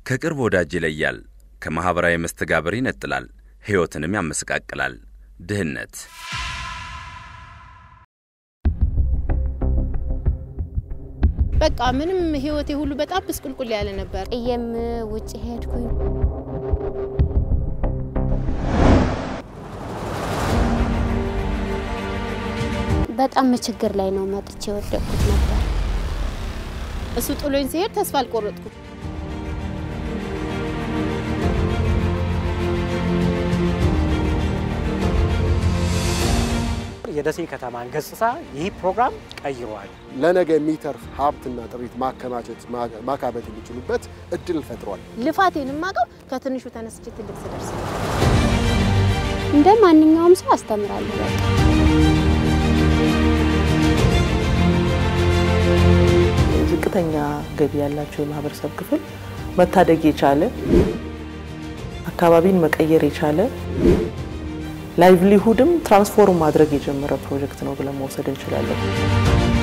ከቅርብ ወዳጅ ይለያል፣ ከማኅበራዊ መስተጋብር ይነጥላል፣ ሕይወትንም ያመሰቃቅላል። ድህነት በቃ ምንም ህይወቴ ሁሉ በጣም ብስቁልቁል ያለ ነበር። ጥዬም ውጭ ሄድኩኝ። በጣም ችግር ላይ ነው መጥቼ የወደቅኩት ነበር። እሱ ጥሎኝ ሲሄድ ተስፋ አልቆረጥኩም። የደሴ ከተማን ገጽታ ይህ ፕሮግራም ቀይረዋል። ለነገ የሚተርፍ ሀብትና ጥሪት ማከማቸት ማካበት የሚችሉበት እድል ፈጥሯል። ልፋቴን የማውቀው ከትንሹ ተነስቼ ትልቅ ስደርስ ነው። እንደ ማንኛውም ሰው አስተምራለሁ። በቃ ዝቅተኛ ገቢ ያላቸው የማህበረሰብ ክፍል መታደግ የቻለ አካባቢን መቀየር የቻለ ላይቭሊሁድም ትራንስፎርም ማድረግ የጀመረ ፕሮጀክት ነው ብለን መውሰድ እንችላለን።